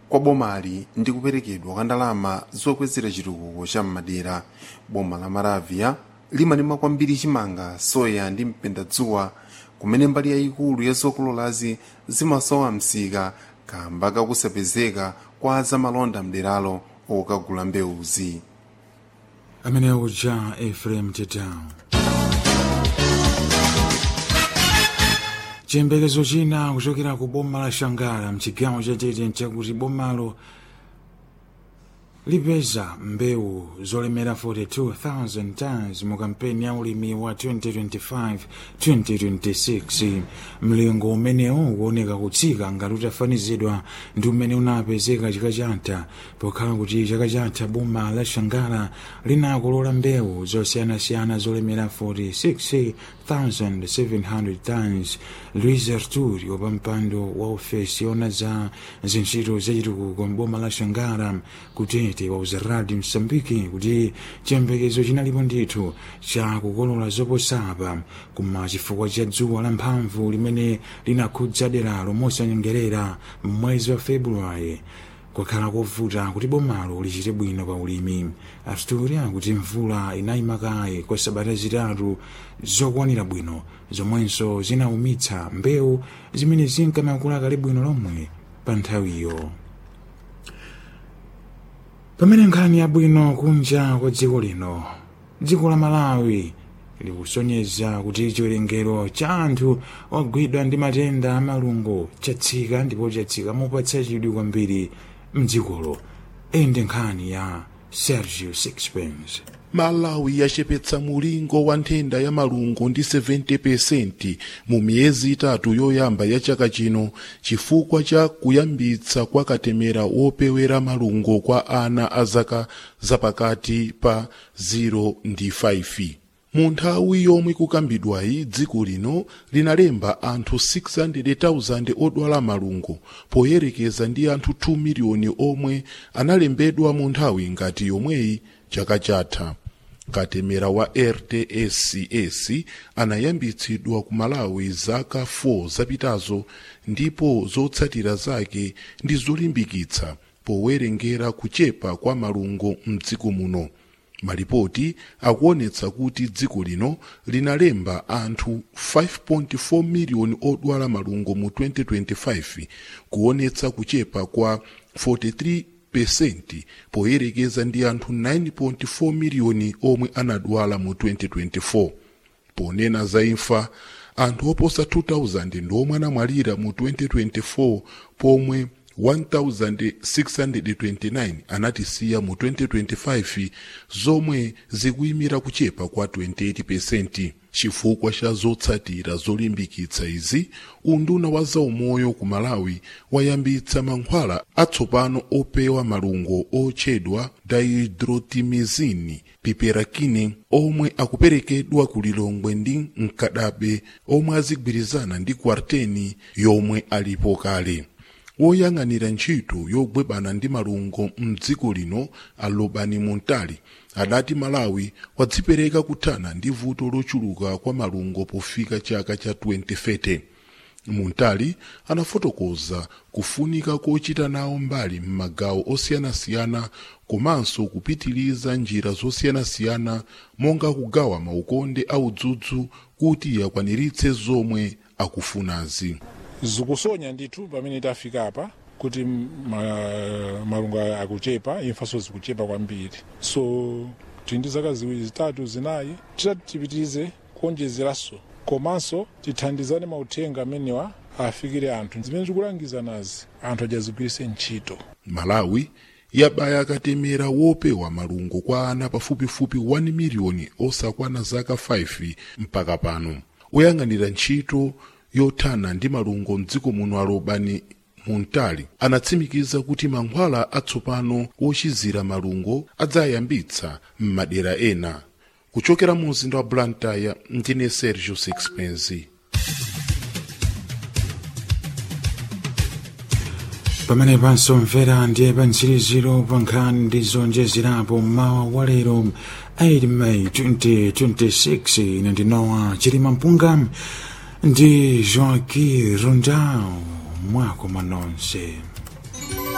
kwa bomali ndi kuperekedwa kwa ndalama zokwezera chitukuko cha m'madera boma la maravia limalima kwambiri chimanga soya ndi mpendadzuwa kumene mbali yayikulu ya zokololazi zimasowa msika kamba kakusapezeka kwa zamalonda mderalo okagula mbewuzi amene uja efrem tedown chiyembekezo china kuchokera ku boma la shangala mchigawo chatete nchakuti bomalo lipeza mbewu zolemera 42,000 tons mu kampeni ya ulimi wa 2025-2026 mlingo umenewu ukuoneka kutsika ngati utafanizidwa ndi umene unapezeka chaka chatha pokhala kuti chaka chatha boma la shangala linakolola mbewu zosiyanasiyana zolemera 46,700 tons luis arturi pa mpando wa ofesi yona za zintchito zachitukuko mboma la shangala kutete wauza radio msambiki kuti chiyembekezo chinalipo ndithu cha kukolola zoposapa koma chifukwa cha dzuwa lamphamvu limene linakhudza deralo mosanyengerera mwezi wa februwari kwakhala kovuta kuti bomalo lichite bwino pa ulimi arturi akuti mvula inayima kaye kwa sabata zitatu zokwanira bwino zomwenso zinaumitsa mbewu zimene zinkamakula kale bwino lomwe pa nthawiyo pamene nkhani yabwino kunja kwa dziko lino dziko la malawi likusonyeza kuti chiwerengero cha anthu ogwidwa ndi matenda amalungo chatsika ndipo chatsika mopatsa chidwi kwambiri mdzikolo iyi ndi nkhani ya sergio sixpence malawi yachepetsa mulingo wa nthenda ya malungo ndi 70% mu miyezi itatu yoyamba ya chaka chino chifukwa cha kuyambitsa kwa katemera wopewera malungo kwa ana a zaka zapakati pa 0 ndi 5 mu nthawi yomwe kukambidwayi dziko lino linalemba anthu 600,000 odwala malungo poyerekeza ndi anthu 2 miliyoni omwe analembedwa mu nthawi ngati yomweyi chaka chatha katemera wa rtscs anayambitsidwa ku malawi zaka 4 zapitazo ndipo zotsatira zake ndi zolimbikitsa powerengera kuchepa kwa malungo mdziko muno malipoti akuonetsa kuti dziko lino linalemba anthu 5.4 miliyoni odwala malungo mu 2025 kuonetsa kuchepa kwa 43 pesenti poyerekeza ndi anthu 9.4 miliyoni omwe anadwala mu 2024 ponena za imfa anthu oposa 2000 ndiomwe anamwalira mu 2024 pomwe 1629 anatisiya mu 2025 zomwe zikuyimira kuchepa kwa 28% chifukwa cha zotsatira zolimbikitsa izi unduna wa zaumoyo ku malawi wayambitsa mankhwala atsopano opewa malungo otchedwa dihydrotimizini piperakine omwe akuperekedwa ku lilongwe ndi mkadabe omwe azigwirizana ndi kwarteni yomwe alipo kale woyang'anira ntchito yolimbana ndi malungo mdziko lino alobani muntali adati malawi wadzipereka kuthana ndi vuto lochuluka kwa malungo pofika chaka cha 2030 muntali anafotokoza kufunika kochita nawo mbali m'magawo osiyanasiyana komanso kupitiliza njira zosiyanasiyana monga kugawa maukonde audzudzu kuti akwaniritse zomwe akufunazi zikusonya ndithu pamene tafika apa kuti ma, malungo akuchepa imfanso zikuchepa kwambiri so tili ndi zaka ziwiri zitatu zinayi titati tipitirize kuonjezeranso komanso tithandizane mauthenga amenewa afikire anthu zimene zikulangiza nazi anthu ajazigwirise ntchito malawi yabaya katemera wopewa malungo kwa ana pafupifupi 1 miliyoni osakwana zaka 5 mpaka pano oyang'anira ntchito yothana ndi malungo mdziko muno alobani muntali anatsimikiza kuti mankhwala atsopano ochizira malungo adzayambitsa m'madera ena kuchokera mu mzinda wa blantyre ndine sergio sixpence pamene pansomvera ndiye pa mtsiriziro pa nkhani ndi zonjezerapo mmawa wa lero 8 may 2026 ine ndinowa chilima mpunga ndi joaquim rondao mwako manonse